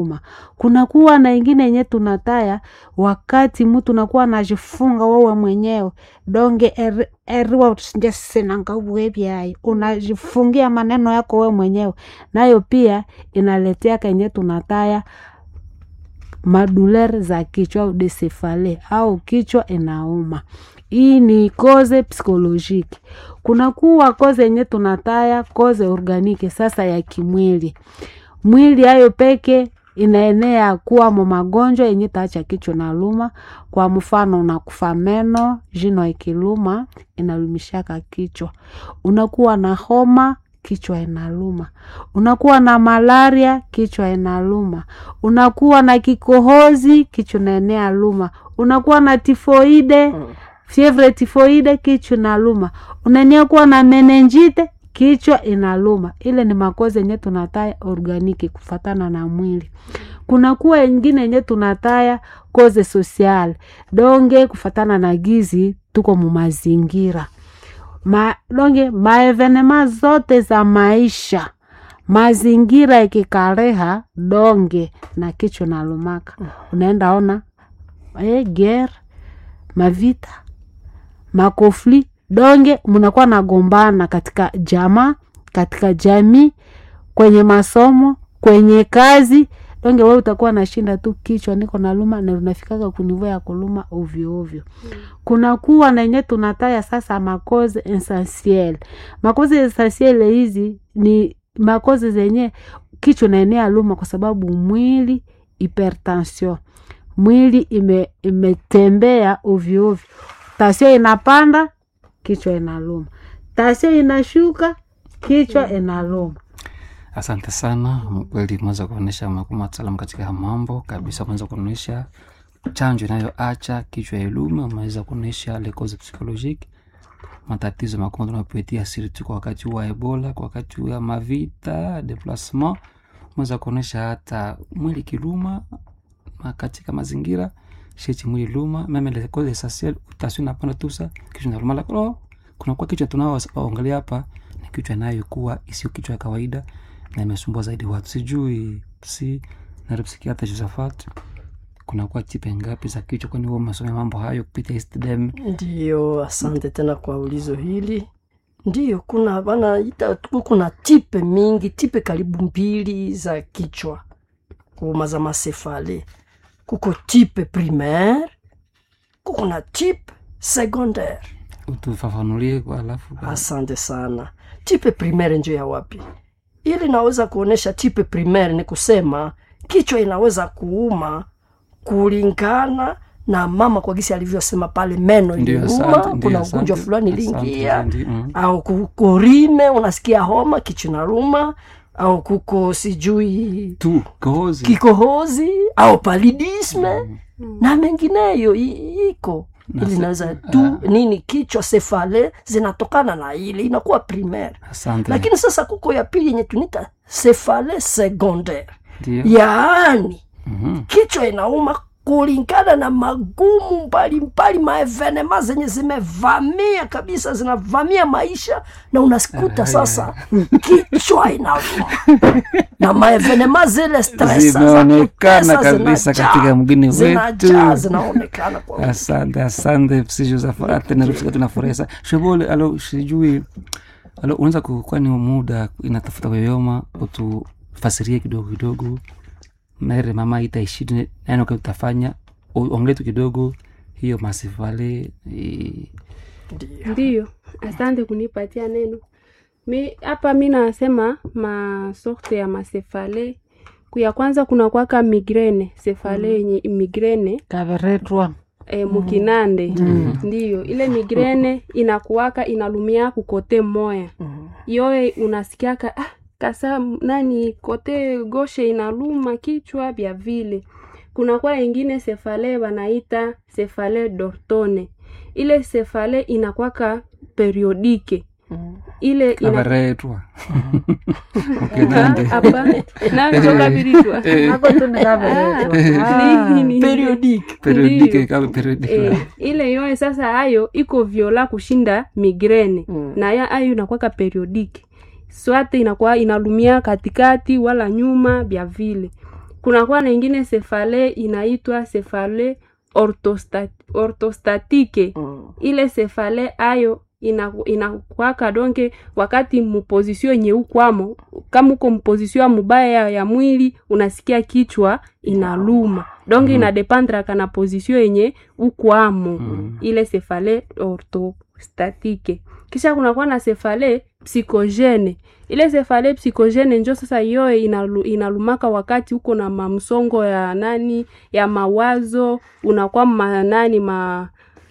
kunakuwa na ingine yenye tunataya wakati mtu nakuwa najifunga wewe mwenyewe donge eri- eriwa njesinangauwevyayo unajifungia maneno yako wewe mwenyewe nayo pia inaletea kenye tunataya maduler za kichwa au desefale au kichwa inauma hii ni koze psikolojiki kunakuwa koze yenye tunataya koze organike sasa ya kimwili mwili hayo peke inaenea kuwa mo magonjwa yenye taacha kichwa na luma kwa mfano unakufa meno jino ikiluma inalumishaka kichwa unakuwa na homa kichwa inaluma unakuwa na malaria kichwa inaluma unakuwa na kikohozi kichwa inaenea luma unakuwa na tifoide fievre tifoide kichwa inaluma unaenea kuwa na menenjite kichwa inaluma ile ni makozi yenye tunataya organiki kufatana na mwili kunakuwa ingine yenye tunataya koze sosial donge kufatana na gizi tuko mumazingira ma, donge maevenema zote za maisha mazingira ikikareha donge na kichwa nalumaka unaenda ona e, ger mavita makofli donge mnakuwa nagombana katika jamaa katika jamii kwenye masomo kwenye kazi donge we utakuwa nashinda tu kichwa niko naluma na unafikaga kunivo ya kuluma ovyo ovyo kunakuwa na yenye tunataya sasa makoze essentiel makoze essentiel hizi ni makoze zenye kichwa naenea luma kwa sababu mwili hypertension mwili ime, imetembea ovyo ovyo tasio inapanda kichwa inaluma tasio inashuka kichwa inaluma Asante sana, kweli umeweza kuonyesha umekuwa mtaalamu katika mambo kabisa. Umeweza kuonyesha chanjo inayoacha kichwa iluma, umeweza kuonyesha les causes psychologiques, matatizo makubwa tunayopitia surtout kwa wakati wa Ebola, kwa wakati wa mavita deplacement. Umeweza kuonyesha hata mwili kiluma ma- katika mazingira sheti mwili luma, meme les causes essentielles, utasio napanda tusa kichwa inaluma, lakini kunakuwa kichwa tunaoangalia hapa ni kichwa inayokuwa isiyo kichwa ya kawaida na imesumbua zaidi watu sijui si narepsikiata josephat kunakuwa tipe ngapi za kichwa kwani huo umesomea mambo hayo kupitia istdem Ndiyo, asante tena kwa ulizo hili. Ndiyo, kuna wanaita tu- kuna tipe mingi, tipe karibu mbili za kichwa kuma za masefale. Kuko tipe primaire, kuko na tipe secondaire. utufafanulie kwa alafu Asante sana. Tipe primaire njo ya wapi? Ili naweza kuonesha tipe primaire ni kusema kichwa inaweza kuuma kulingana na mama kwa gisi alivyosema pale, meno Ndio, iliuma, asante, ndio, kuna asante, ugonjwa fulani asante, iliingia, ndio, mm. au kuko rime, unasikia homa, kichwa inaruma, au kuko sijui tu kohozi kikohozi au palidisme na mengineyo i- iko Na ili se- naweza tu nini kichwa sefale zinatokana na ile inakuwa primaire asante lakini sasa kuko ya pili yenye tunita sefale secondaire ndio yaani Mhm. kichwa inauma kulingana na magumu mbalimbali maevenema zenye zimevamia kabisa zinavamia maisha na unasikuta sasa kichwa inauma na maevenema zile stress za Zimeonekana kutesa kabisa zinajaa. katika mgini Zinajaa, wetu. zinaonekana kwa asante asante si josephat narepsika tunafurahi sana shobole alo sijui alo unaweza kukuwa ni muda inatafuta kuyoyoma utufasirie kidogo kidogo mere mama itaishidi nani kwa utafanya ongele tu kidogo hiyo masivale eh, Ndiyo, asante kunipatia neno. Mi hapa mi nasema masorte ya masefale. Kuya kwanza kuna kwaka migrene, sefale yenye migrene kaveretwa e, mukinande ndiyo ile migrene inakuwaka inalumia kukote moya yoye unasikiaka ah, kasa nani kote goshe inaluma kichwa vya vile kunakuwa ingine sefale wanaita sefale dortone ile sefale inakwaka periodike ile ina kabaretwa ukinande hapa navitokaviritwa nako tu ni kaveretwa Ni- ni- periodique periodike Ndiyo. kama periodike Eh, ile yoye sasa hayo iko viola kushinda migrene Mm. na ya ayo inakwaka periodike swate inakuwa inalumia katikati wala nyuma vya vile kunakuwa na ingine sefale inaitwa sefale orthostat, orthostatike Mm. ile sefale ayo ina- inakwaka donke wakati mupozisio yenye ukwamo kama uko mpozisio ya mubaya ya, ya mwili unasikia kichwa inaluma donke Mhm. inadepandraka na pozisio yenye ukwamo Mhm. ile sefale orthostatike kisha kunakuwa na sefale psikogene ile sefale psikogene njo sasa yoye inalu, inalumaka wakati uko na mamsongo ya nani ya mawazo unakuwa ma nani ma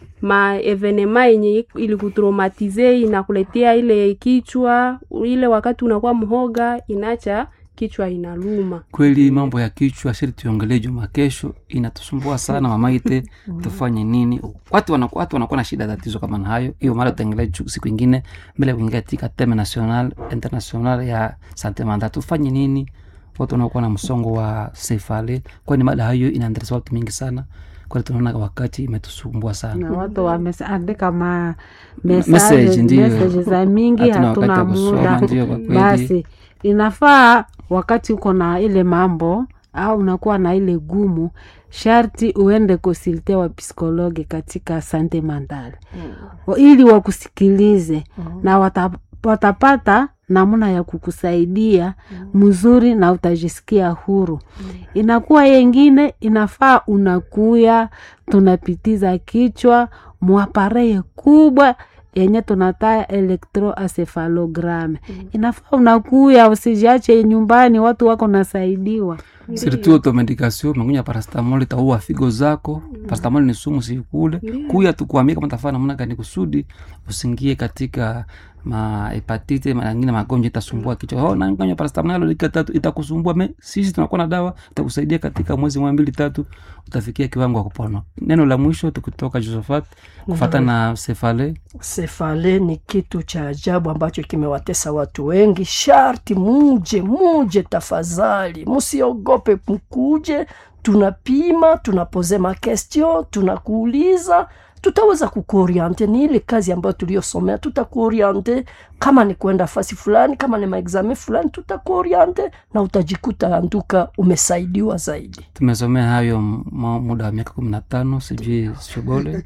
ma evenema yenye ilikutraumatize inakuletea ile kichwa ile wakati unakuwa mhoga inacha kichwa inaluma kweli mambo ya kichwa shiri tuiongelee juma kesho inatusumbua sana mamaite tufanye nini watu wanakuwa watu wanakuwa na shida tatizo kama na hayo hiyo mara tutaengelea ju- siku ingine mbele ya kuingia katika teme national international ya sante manda tufanye nini watu wanaokuwa na msongo wa sefale kwani mada hayo inaendeleza watu mingi sana kwani tunaona wakati imetusumbua sana na watu wameandika ma Message, message ndiyo. message za mingi Hatuna wakati hatuna wa kusoma, muda ndiyo, kwa kweli. basi inafaa wakati uko na ile mambo au unakuwa na ile gumu sharti uende konsulte wa psikologi katika sante mandale mm. ili wakusikilize mm. na wata, watapata namna ya kukusaidia mzuri na utajisikia huru mm. inakuwa yengine inafaa unakuya tunapitiza kichwa mwapareye kubwa yenye tunataya electroencephalogram mm. inafaa unakuya usijiache nyumbani watu wako nasaidiwa siritu automedication mengunya parastamol itaua figo zako parastamol ni sumu sikule kuya tukuambia kama tafaa namna gani kusudi usingie katika mahepatite mangine magonjwa itasumbua kichwa oh, nanganya parastamol nalo dakika tatu itakusumbua me sisi tunakuwa na dawa itakusaidia katika mwezi mwa mbili tatu utafikia kiwango wa kupona neno la mwisho tukitoka josephat kufata na sefale sefale ni kitu cha ajabu ambacho kimewatesa watu wengi sharti muje muje tafadhali msiogope mkuje tunapima tunapoze makestio tunakuuliza tutaweza kukuoriente ni ile kazi ambayo tuliyosomea tutakuoriente kama ni kwenda fasi fulani kama ni maexame fulani tutakuoriente na utajikuta anduka umesaidiwa zaidi tumesomea hayo m- muda wa miaka kumi na tano sijui shobole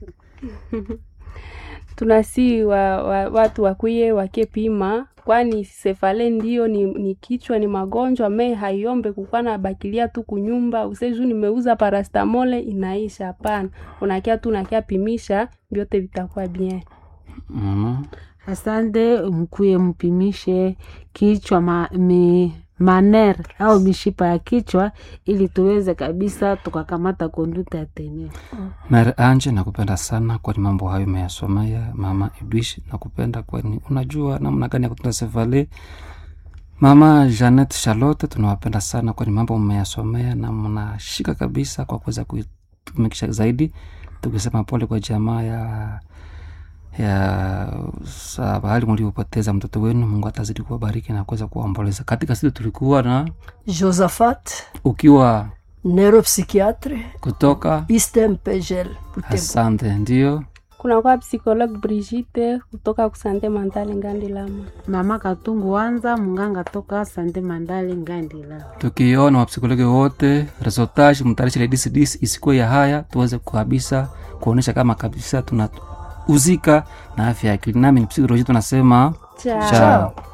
tunasi wa, wa, watu wakuye wakepima kwani sefale ndio ni, ni kichwa ni magonjwa me haiombe kukwana bakilia tu kunyumba useju nimeuza parastamole inaisha hapana unakia tu nakia pimisha vyote vitakuwa bien mm asante mkuye mpimishe kichwa ma, mi, maner au mishipa ya kichwa ili tuweze kabisa tukakamata konduta ya teneo Mary Anje, nakupenda sana kwani mambo hayo umeyasomea. Mama Edwish, nakupenda kwani unajua namna gani ya kutunza sefale. Mama Janet Charlotte, tunawapenda sana kwani mambo mmeyasomea na mnashika kabisa kwa kuweza kuitumikisha zaidi. Tukisema pole kwa jamaa ya ya sa- bahali mliopoteza mtoto wenu. Mungu atazidi kuwabariki na kuweza kuwaomboleza. Katika siku tulikuwa na josaphat ukiwa neuropsychiatre kutoka istem pegel Butembo. asante, ndio kunakuwa psikologue Brigitte kutoka kusante mentale ngandi lama mama katungu wanza munganga toka sande mandale ngandila tukiona wapsikologi wote resultage mtarisha ile DCDs isikuwe ya haya tuweze kabisa kuonesha kama kabisa tunauzika na afya ya akili nami ni psikoloji tunasema Ciao. chao